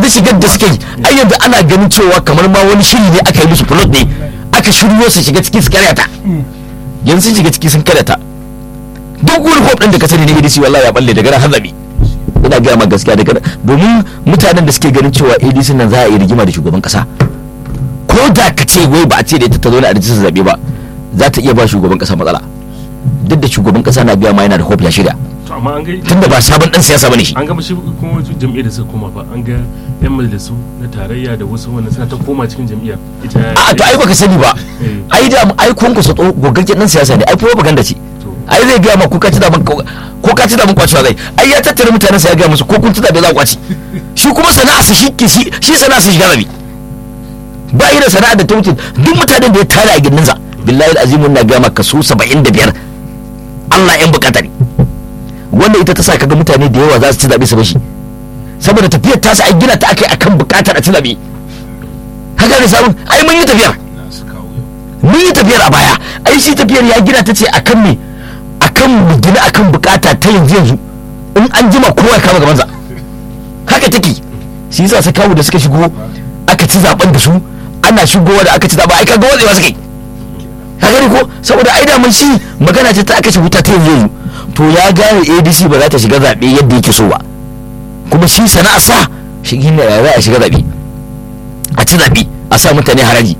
yanzu shigar da suka yi ai yanzu ana ganin cewa kamar ma wani shiri ne aka yi musu plot ne aka shiryo su shiga ciki su karyata yanzu sun shiga ciki sun karyata duk wani hope din da ka sani ne ADC wallahi ya balle daga ran hazabi ina gaya ma gaskiya daga domin mutanen da suke ganin cewa ADC nan za a yi rigima da shugaban kasa ko da ka ce wai ba a ce da ita ta zo na rijistar zabe ba za ta iya ba shugaban kasa matsala duk da shugaban kasa na biya ma yana da hope ya shirya to amma an ga tunda ba sabon dan siyasa bane shi an ga shi kuma wasu jam'iyyar da suka koma ba an ga yan majalisu na tarayya da wasu wannan suna ta koma cikin jam'iyya ita a to ai baka sani ba Eh. ai da ai kun kusa tso gogaggen dan siyasa ne ai propaganda ce ai zai gaya ma ko ka ci da ko ka ci da mun kwacewa zai ai ya tattara mutanen sa ya gaya musu ko kun ci da bai za ku kwaci shi kuma sana'a su shi shi shi sana'a su shiga rabi ba yi da sana'a da ta wuce duk mutanen da ya tare a gindinsa billahi azimun na gaya maka su 75 Allah yan bukata ne wanda ita ta sa kaga mutane da yawa za su ci zabe su bashi saboda tafiyar ta sa ai gina ta akai akan bukatar a ci zabe haka ne sabon ai mun yi tafiyar mun yi tafiyar a baya ai shi tafiyar ya gina ta ce akan me akan mu gina akan bukata ta yanzu yanzu in an jima kowa ya kama gabansa haka take shi yasa sai kawo da suka shigo aka ci zaben da su ana shigowa da aka ci zaben ai kaga watsewa suka yi ka gani ko saboda ai da mun shi magana ce ta aka ci wuta ta yanzu yanzu to ya gane ADC ba za ta shiga zabe yadda yake so ba kuma shi sana'a sa shi ne za a shiga zabe a ci zabe a sa mutane haraji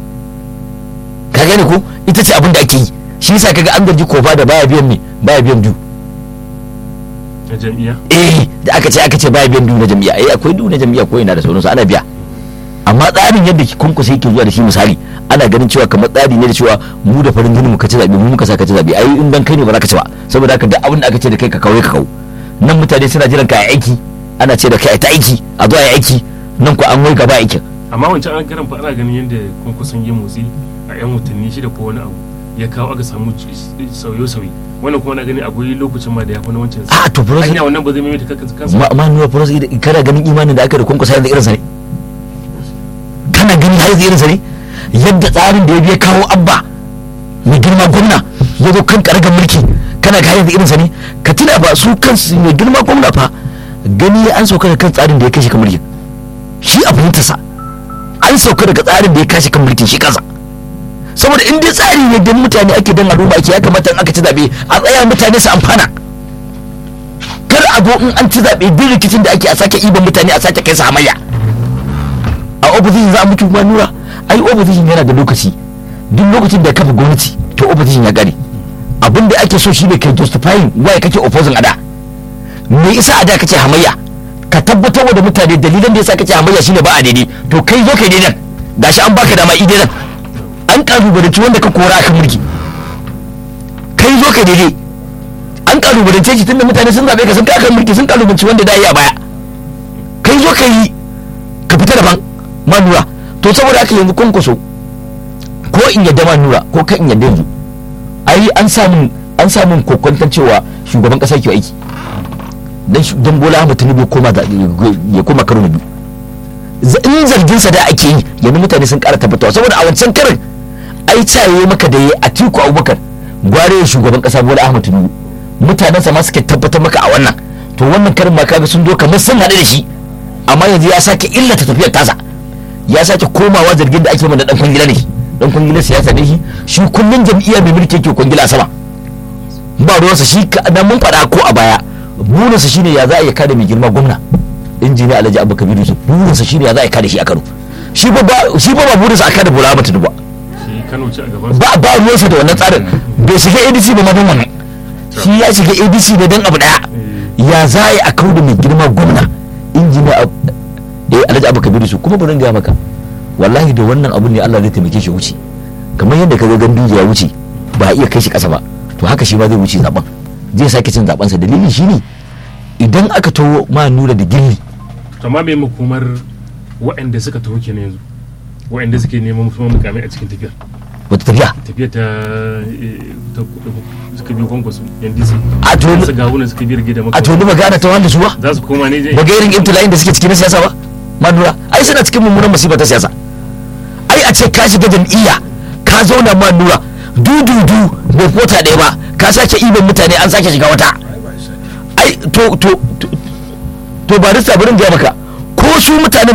ka gane ko ita ce abin da ake yi shi yasa kaga an gaji kofa da baya biyan me baya biyan du na jam'iyya eh da aka ce aka ce baya biyan du na jami'a eh akwai du na jami'a ko ina da sauransu ana biya amma tsarin yadda kunkusa yake zuwa da shi misali ana ganin cewa kamar tsari ne da cewa mu da farin jini muka ci zabe mu muka sa ka ci zabe ai in dan kai ne ba za ka ci ba saboda haka duk abin da aka ce da kai ka kawo ka kawo nan mutane suna jiran ka aiki ana ce da kai ta aiki a zo a yi aiki nan ko an wai gaba aikin amma wancan an karan fa ana ganin yadda kun kusan yin motsi a yan watanni shida ko wani abu ya kawo aka samu sauye-sauye wannan kuma na gani akwai lokacin ma da ya fi na wancan a to bro hanya wannan ba zai maimaita kansa ma ma nuna bro kana ganin imanin da aka da kunkusa yanzu irin sa ne kana ganin har yanzu irin sa ne yadda tsarin da ya biya kawo abba mai girma gwamna ya zo kan karagar mulki kana ga yanzu irin sa ne ka tuna ba su kansu mai girma gwamna fa gani an sauka da kan tsarin da ya kashe kan mulkin shi a fahimtarsa an sauka daga tsarin da ya kashe kan mulkin shi kansa saboda in dai tsari ne don mutane ake don al'umma ake ya kamata in aka ci zaɓe a tsaya mutane su amfana kar a zo in an ci zaɓe duk rikicin da ake a sake iban mutane a sake kai su hamayya a opposition za a mutu kuma nura ai opposition yana da lokaci duk lokacin da ya kafa gwamnati to opposition ya gane abin da ake so shi ne kai justifying why kake opposing a da me isa a da kace hamayya ka tabbatar da mutane dalilan da yasa kace hamayya shine ba a daidai to kai zo kai daidan gashi an baka dama i daidan an kalubalanci wanda ka kora akan mulki kai zo kai daidai an kalubalance shi tunda mutane sun zabe ka sun kai akan mulki sun kalubalanci wanda da yi a baya kai zo ka yi ka fita daban manura to saboda haka yanzu kwankwaso ko in yadda manura ko kan in yadda yanzu ai an samun an samun kokwantar cewa shugaban kasa ke aiki dan dan bola ahmad tinubu ya koma ya koma karo na biyu in zargin sa da ake yi yanzu mutane sun kara tabbatawa saboda a wancan karin ai caye maka da ya atiku abubakar gware ya shugaban kasa bola ahmad tinubu mutanen sa ma suke tabbatar maka a wannan to wannan karin ma kaga sun zo kamar sun haɗu da shi amma yanzu ya sake illata tafiyar tasa ya sake komawa zargin da ake mana dan kwangila ne dan kwangila siyasa ne shi shi kullun jam'iyya mai mulki yake kwangila a sama ba ruwansa shi na mun faɗa ko a baya burinsa shine ya za a iya kada mai girma gwamna injiniya alhaji abu kabiru su burinsa shine ya za a kada shi a kano shi ba shi ba ba burinsa a kada bola mata duba shi kano ce a gaban ba ba ruwansa da wannan tsarin bai shiga adc ba ma don wannan shi ya shiga adc ne don abu daya ya za a yi a kauda mai girma gwamna injiniya eh alhaji abu kabiru su kuma bari gaya maka wallahi da wannan abun ne Allah zai taimake shi wuce kamar yadda ka ga ganduje ya wuce ba a iya kai shi kasa ba to haka shi ma zai wuce zaben zai sake cin zaben sa dalili shine idan aka tawo ma nura da gilli to amma me makomar waɗanda suka taho kenan yanzu waɗanda suke neman kuma mukamai a cikin tafiyar wata tafiya tafiyar ta ta suka biyo kwankwaso ndc a to su gawuna suka biyar gida a to ni magana ta wanda su ba za su koma ne ba ga irin ibtila'in da suke cikin na siyasa ba ma nura ai suna cikin mummunan masifa ta siyasa ai a ce ka shiga jam'iyya ka zauna ma nura dududu bai kota ɗaya ba ka sake iban mutane an sake shiga wata ai to to to to ba rista barin gaya maka ko su mutanen